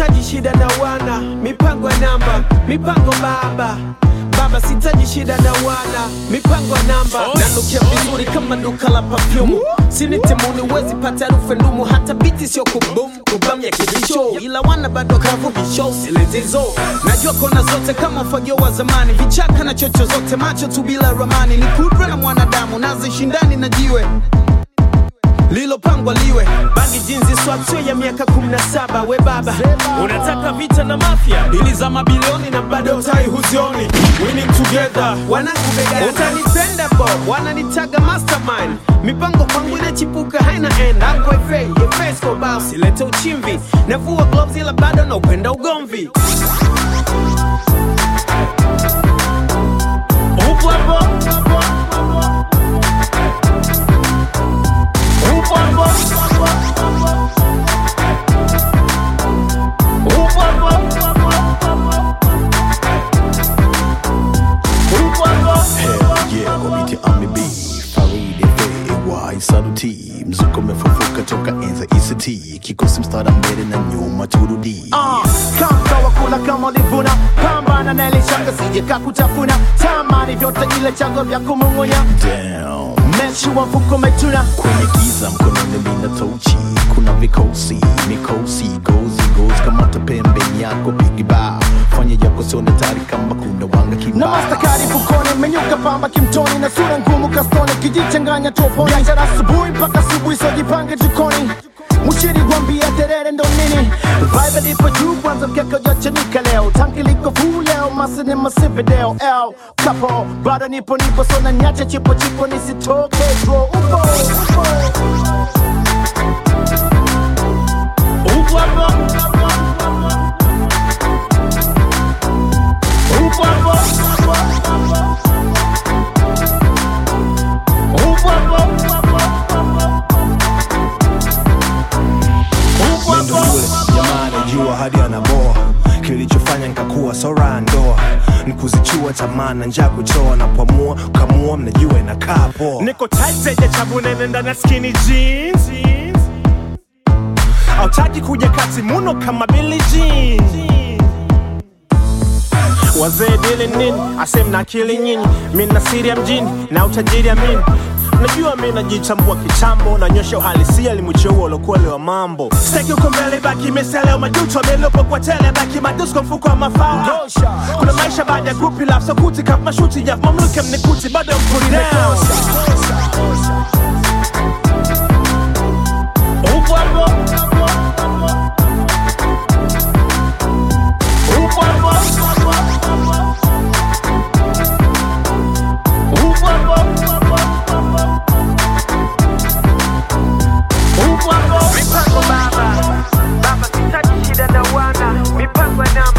sitaji shida na wana mipango ya namba mipango baba baba sitaji shida na wana mipango ya namba nanukia vizuri kama duka la perfume sini timuni wezi pata harufu ndumu hata biti sio kubum kubam ya kibisho ila wana bado kavu bisho siletizo najua kona zote kama fagio wa zamani vichaka na chocho zote macho tu bila ramani ni kudra na mwanadamu nazishindani na jiwe lilopangwa liwe bangi jinzi swatio ya miaka 17 we baba unataka vita na mafia ili za mabilioni na bado utai huzioni winning together wanangu begani utanipenda bo wananitaga mastermind mipango kwangu inachipuka haina end Uncle Ife, Ife Escobar, silete uchimvi navua gloves ila bado na upenda ugomvi upo hapo upo hapo upo hapo upo hapo Hell yeah, kwa biti AMB Faridi FAY Saluti Mzuko umefufuka toka enza ICT Kikosi mstara mbele na nyuma turudi Uh, kama wa kula kama ulivuna pambana na ile shanga sije kakutafuna tamani vyote ile chango vya kumung'unya Damn mechi wa mfuko umetuna kwenye giza mkononi mina tochi kuna vikosi mikosi gozi gozi kamata pembeni yako pigiba fanya yako sione tari kama kuna wanga na kibao mastakari fukoni menyuka pamba kimtoni na sura ngumu kastoni kijichanganya toponi biashara asubuhi mpaka asubuhi sojipange jikoni Mushiri gwambia terere ndo nini Vibe lipo juu kwanza mkeka ujachanika leo Tanki liko fuu leo masini masivideo L kapo bado nipo nipo so na nyache chipo chipo nisitoke draw upo upo upo hapo upo hapo upo hapo upo Mendo hapo yule jamaa anajua hadi anaboa kilichofanya nikakuwa sora ndoa nikuzichua tamaa na njaa kuchoa na pamua kamua mnajua inakaa poa niko tight zenye chabu nene ndani ya skinny jeans autaki kuja kati muno kama Billie Jean wazee dili nini asem na akili nyinyi mi na siri ya mjini na utajiri ya mini najua mi najichambua kichambo nanyosha uhalisia limucheua ulokuwa wa mambo steki uko mbele baki miseleo majuto amelopo kwa tele baki madusko mfuko wa mafao kuna maisha baada ya grupi laf sokuti kaf mashuti jaf mamluke mnikuti bado mpuri down upo hapo upo hapo upo hapo upo hapo mipango baba baba sitaji shida na wana mipango ya namba